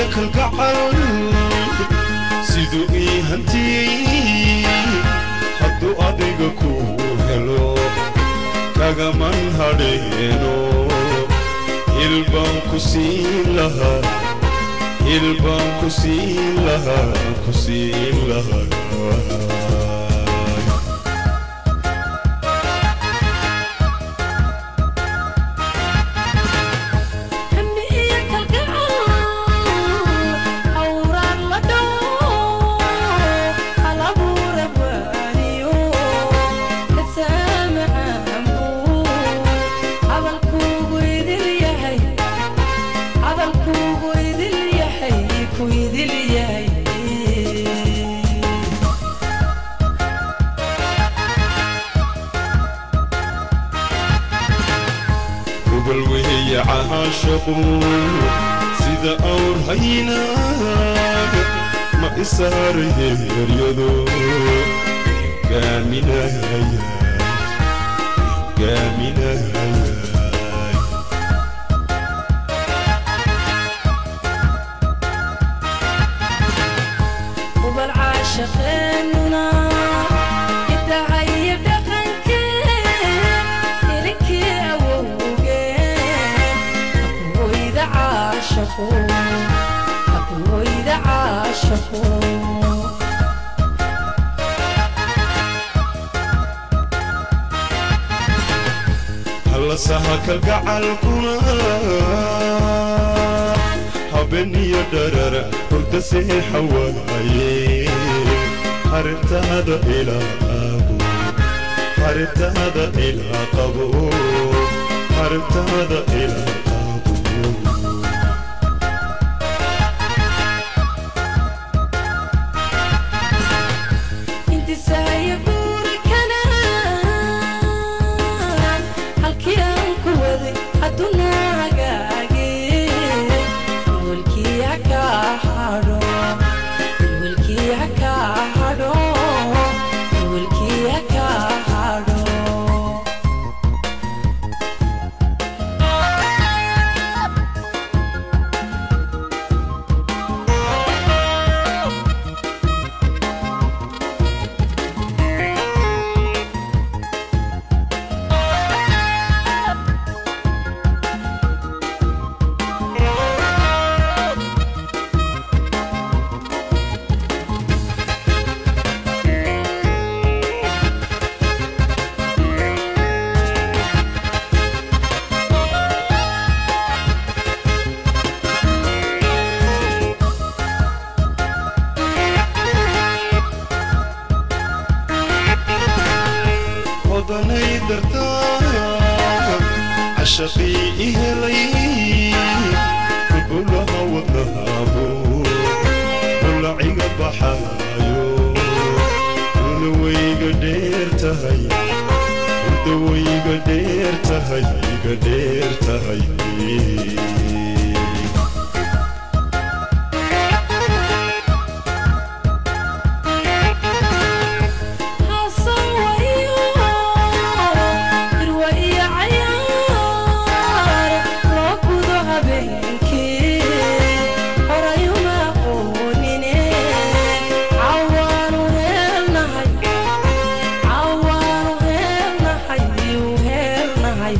kalgacal siduu ii hantiyey hadduu adiga ku helo kagaman hadheeno hilbaan ku siin lahaa hilbaan ku siin lahaa ku siin lahaa Hammi iyo kalgacal hawraan la dhawo hal abuura waaniyo kasaamacaan buu hadalkuugu idil yahay hadalkuugu idil yahay ku idil yahay gogol weeye caashaqu sida awr haynaaga ma isaaray heeryado gaaminaya gaaminaya ubal caashaqeenuna idahayo dhaqankeen ilinkii awowgeen hakuhoyda caashaqo hakuhoyda caashaqo hallasaha kalgacalkuna habeniyo dharara hurda seexa waaye harintaada ilaa qabo harintaada ilaa qabo harintaada ilaa qabo intisaaya guurikana halkii aan ku waday hadduna hagaage welkii haka hadho welkii haka hadho welkii haka hadho odanay dartaa cashaqii i helay kubulaha wadnahaabo bulaciga baxaayo udawayga dheer tahay udawayga dheer tahay iga dheer tahay Hasan wayo, irwa iyo cayaar, loo gudo habeenkii, horay uma aqoonine, cawaanu heelnahay, cawaanu heelnahay, u heelnahay.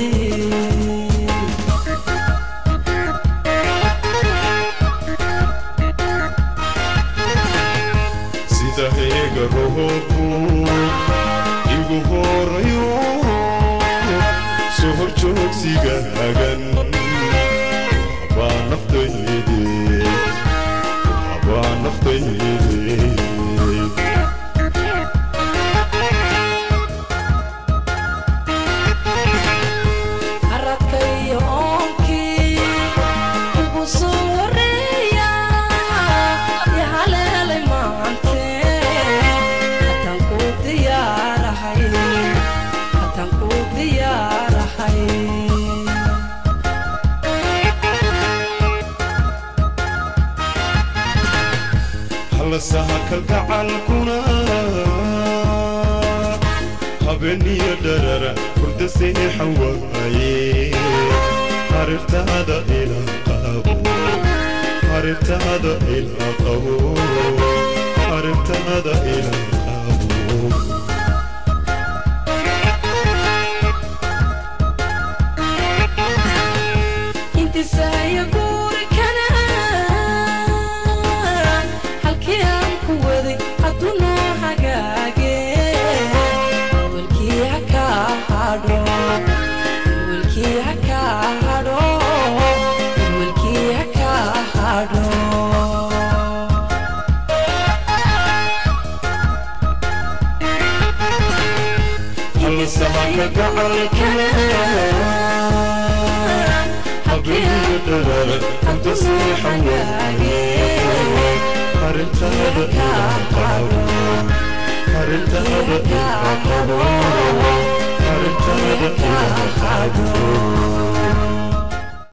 sida heega roobku igu horayo soo hor joogsigaagan habaa naftayde habaa naftayde Aradka iyo oonkii ugu soo horeeya, i haleelay maante, haddaan ku diyaarahay, haddaan ku diyaarahay. hallasaha kalgacalkuna habeniyo dharara hurda seexa waaye harirtaada ilaa qabo arrintaada ila qabo arrintaada ila qabo intisaaya guurikana halkii aan ku waday hadduu noo hagaage welkii ha ka hadho welkii ha ka hadho welkii ha ka hadho halsahanka gacalkana habriga dhalal inta seexan waaye arrintaada ila qabo arrintaada ila qabo